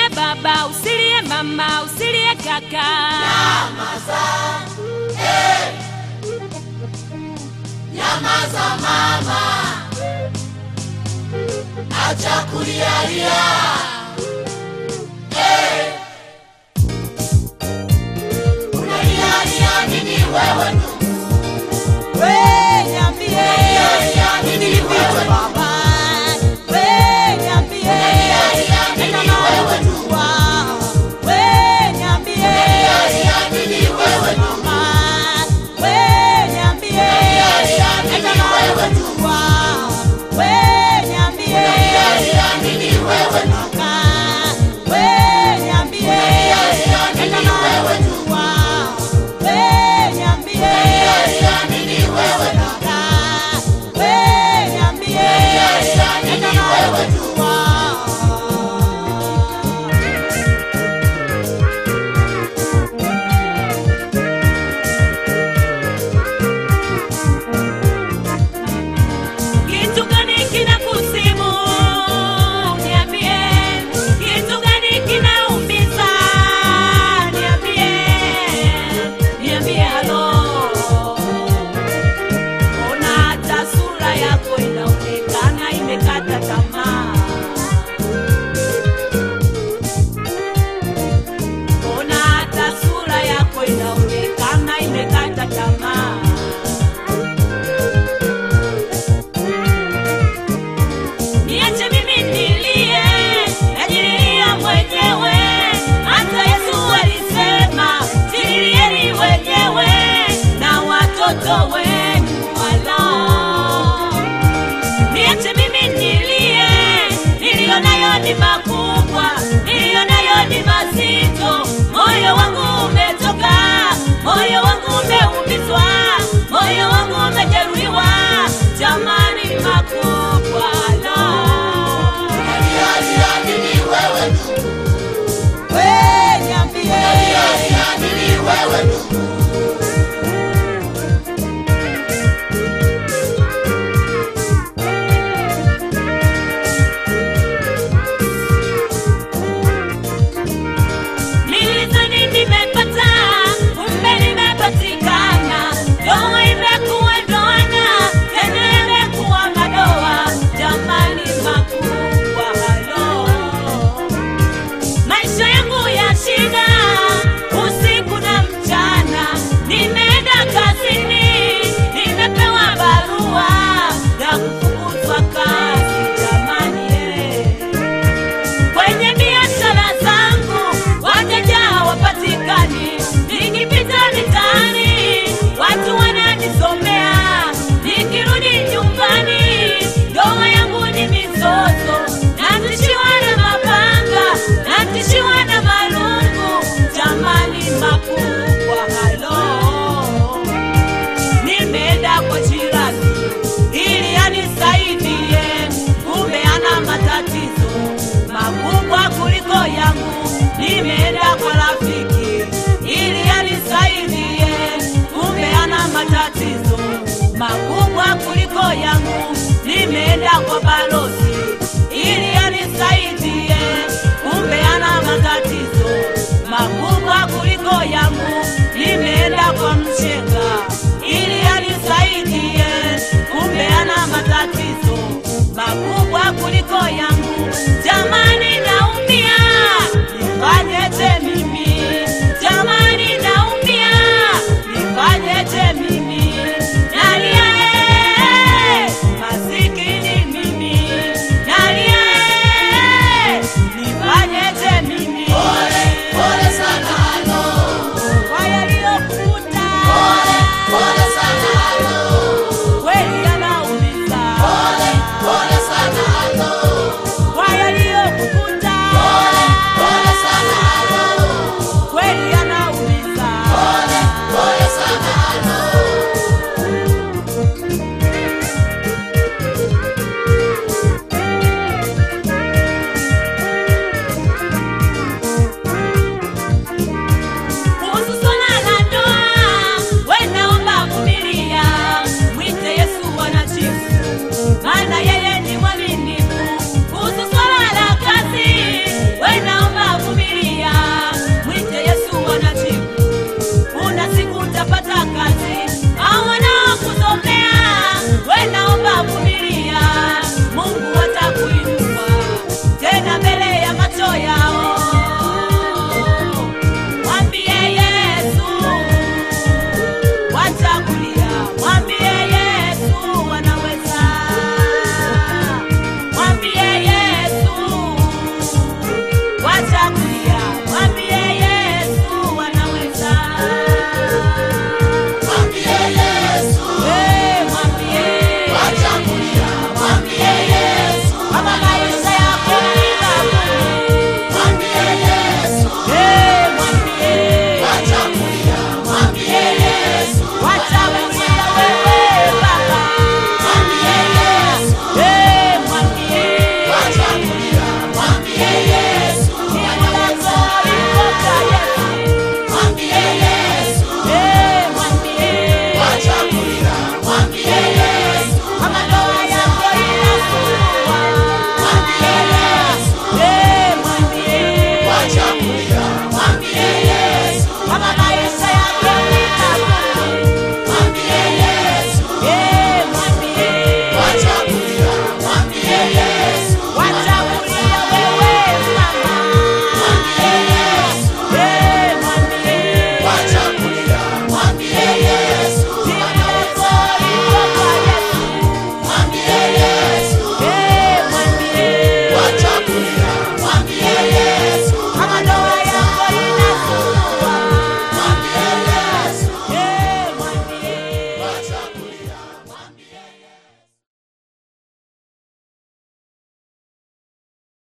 Usilie baba, usilie mama, usilie kaka. Nyamaza, eh. Nyamaza mama, acha kulialia eh. Unalialia nini wewe ndugu? We niambie, Unalialia nini wewe ndugu? baba. We niambie, Unalialia nini wewe ndugu? wa. We niambie, Unalialia nini wewe ndugu? mama. We niambie, Unalialia nini wewe ndugu? wa. We niambie, Unalialia nini wewe ndugu? kaka. We niambie, Unalialia nini wewe ndugu? wa. We niambie, Unalialia nini wewe ndugu? kaka. We niambie, Unalialia nini wewe ndugu? wa. Kitu gani kinakusibu? Niambie. Kitu gani kinaumiza? Niambie. Niambie halo. Ona hata sura yako inaonekana imekata tamaa. Ona hata sura yako inaonekana imekata tamaa. Niache mimi nilie, najililia mwenyewe. Hata Yesu alisema, jililieni wenyewe na watoto wenu walao. Niache mimi nilie, niliyo nayo ni makubwa, niliyo nayo ni mazito. Moyo wangu umetoka, moyo wangu umeumizwa, moyo wangu umejeruhiwa. Jamani, makubwa la Unalialia nini wewe ndugu? we niambie, Unalialia nini wewe ndugu? nilizani nimepata, kumbe nimepatikana. Ndoa imekuwa ndoana, tena imekuwa madoa. Jamani, makubwa halo maisha yangu ya shida usiku na mchana, nimeenda kazini, nimepewa barua ya kufukuzwa kazi. Jamani eh. kwenye biashara zangu wateja hawapatikani, nikipita mitaani watu wananisomea, nikirudi nyumbani ndoa yangu ni mizozo, natishiwa na mapanga, natishiwa na marungu. Jamani, makubwa halo nimeenda kwa jirani ili anisaidie, kumbe ana matatizo makubwa kuliko yangu. Nimeenda kwa rafiki ili anisaidie, kumbe ana matatizo makubwa kuliko yangu. Nimeenda kwa balozi ili anisaidie,